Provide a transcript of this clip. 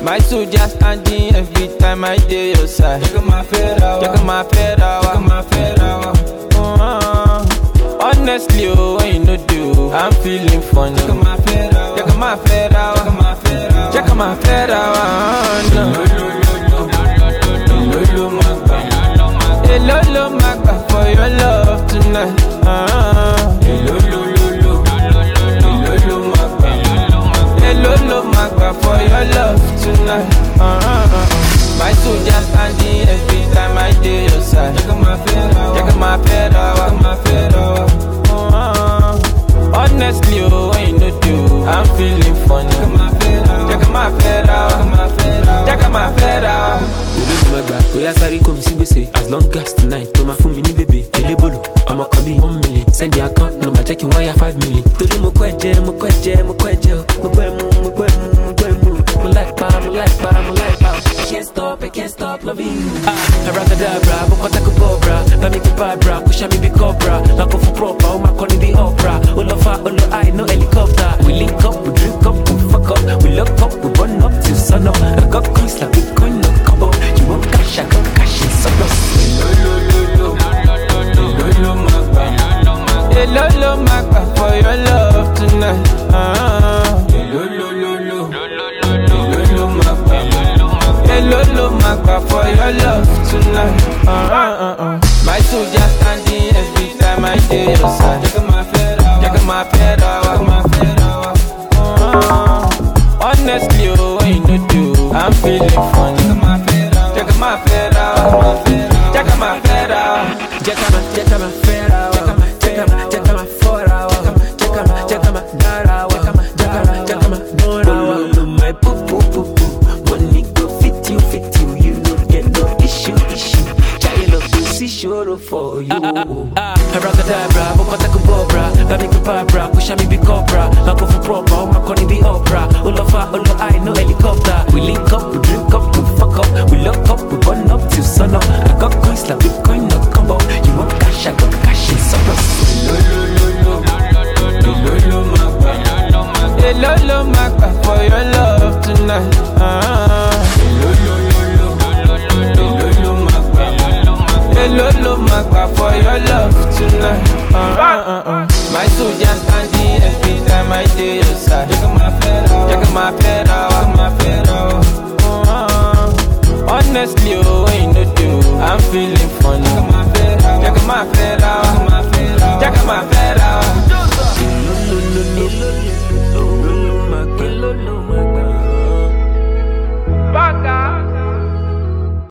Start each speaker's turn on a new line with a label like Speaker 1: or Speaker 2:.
Speaker 1: My soldier standing every time I dey your side.
Speaker 2: Check my fedra.
Speaker 1: Check my fedra.
Speaker 2: Check my fedra.
Speaker 1: Uh, honestly, oh, when you no do, I'm feeling funny.
Speaker 2: Check my fedra.
Speaker 1: Check my fedra.
Speaker 2: Check my fedra.
Speaker 1: Check my fedra.
Speaker 2: Lolo magba.
Speaker 1: Hello, lo, magba for your love tonight. Uh,
Speaker 2: Lolo lolo. Lolo magba.
Speaker 1: Hello, lo, magba for your love tonight. Uh, my soldier standing every time I dey your side.
Speaker 2: Check my fedra.
Speaker 1: Check my fedra.
Speaker 2: Check my fedra.
Speaker 1: Uh, honestly, oh, when you no do, I'm feeling funny.
Speaker 2: Check my fedra.
Speaker 1: Check my fedra.
Speaker 2: Check my fedra.
Speaker 1: Check my fedra.
Speaker 3: olóògùn ẹgbà bóyá sáré kò mí sí gbèsè as long as tonight tó máa fún mi ní bèbè elébòlò ọmọ kan bíi one million send the account number jẹ́ kí n wáyà five million. torí mo kọ́ ẹ̀jẹ̀ mo kọ́ ẹ̀jẹ̀ mo kọ́ ẹ̀jẹ̀ o mo gbọ́ ẹ̀mú mo gbọ́ ẹ̀mú mo gbọ́ ẹ̀mú mo láì pa mo láì pa mo láì pa. I can't stop I can't stop loving you. ah abracadabra mo kọ́ tako bọ́ọ̀bra bá mi kí bàbra kó ṣá mi bí cobra lákò fún proper ó máa kọ́ ní bí opera ó lọ fa ó lọ high no helicopter we link up we drink up we fuck up we lock up we burn up till sun up I got coins like bitcoin no combo you want cash I got cash in surplus.
Speaker 2: Lolo lolo. Lolo magba.
Speaker 1: Hello, lo, magba for your love tonight. Uh,
Speaker 2: Lolo lolo. Lolo magba.
Speaker 1: Hello, lo, magba for your love tonight. Uh, uh, uh, uh. My soldier standing every time I dey your side.
Speaker 2: Check my fedra.
Speaker 1: Check my fedra.
Speaker 2: Check my fedra.
Speaker 1: Uh, honestly, oh, when you no do, I'm feeling funny.
Speaker 2: Check my fedra.
Speaker 1: Check my fedra. Check my fedra.
Speaker 3: Jacama, jacama, fera, jacama, jacama, jacama, fora, jacama, jacama, dara, jacama, jacama, jacama, dora. My poo poo poo poo, money go fit you, fit you, you no get no issue, issue. Child of pussy sure for you. Abracadabra, bokota kubobra, bami kubabra, push me be cobra, mako for proper, oh my conny be opera, olofa, olo I no helicopter. We link up, we drink up, we fuck up, we lock up, we burn up till sun up. I got coins like Bitcoin, no combo. You want cash, I got cash in surplus.
Speaker 2: Lolo lolo. Lolo magba.
Speaker 1: Hello, lo, magba for your love tonight. Uh,
Speaker 2: Lolo lolo. Lolo magba.
Speaker 1: Hello, lo, magba for your love tonight. Uh, uh, uh, uh. My soldier standing every time I dey your side.
Speaker 2: Check my fedra.
Speaker 1: Check my fedra.
Speaker 2: Check my fedra.
Speaker 1: Uh, honestly, oh, when you no do, I'm feeling funny.
Speaker 2: Check my fedra.
Speaker 1: Check my fedra.
Speaker 2: Check my fedra.